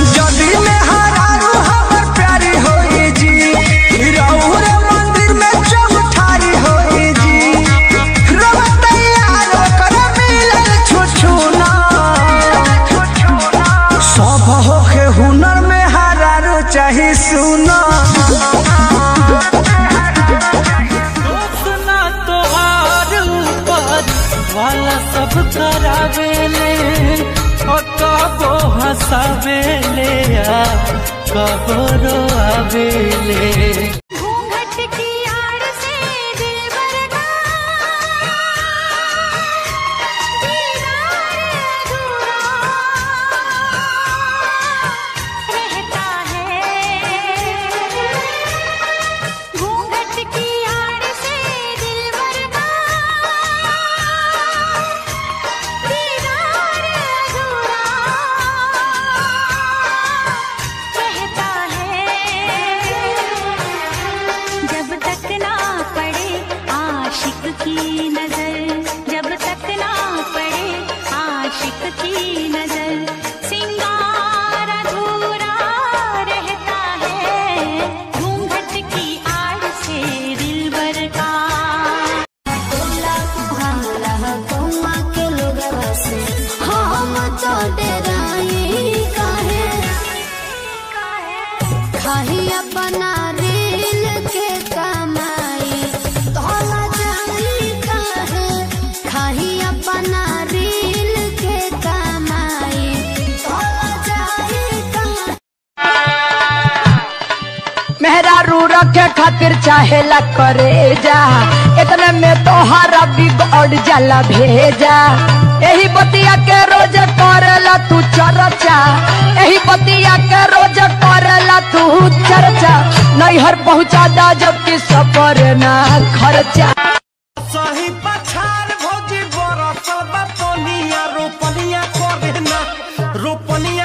जदी में हरारू हमर प्यारी होई जी रउर मंदिर में चौठारी होई जी रवा तैयार ओकर मिलल छुछुना सब होखे हुनर में हरारू चाही सुना दोस्तना तोहार ऊपर वाला सब करावेले और कबो हंसावेले आ कबो रोआवेले घूंघट की आड़ से दिलबर का दीदार अधूरा रहता है घूंघट की आड़ से दिलबर का दीदार अधूरा रहता है जब तक ना पड़े आशिक की नजर जब तक ना पड़े आशिक की नजर सिंगार अधूरा रहता है घूंघट की आड़ से दिलबर का हम तो डराई काहे खाही अपना रील के कमाई तोला जाई काहे खाही अपना रील के कमाई तोला जाई काहे मेहरारू रखे खातिर चाहेला करे जा इतने में तोहारा बिगड़ जाला भेजा यही बतिया के रोज करेला तू चर्चा यही बतिया के रोज करेला तू चर्चा नैहर पहुँचा दा जबकि सफर ना खर्चा सही पछार भौजी बरसल बा पनिया रोपनिया करे ना रोपनिया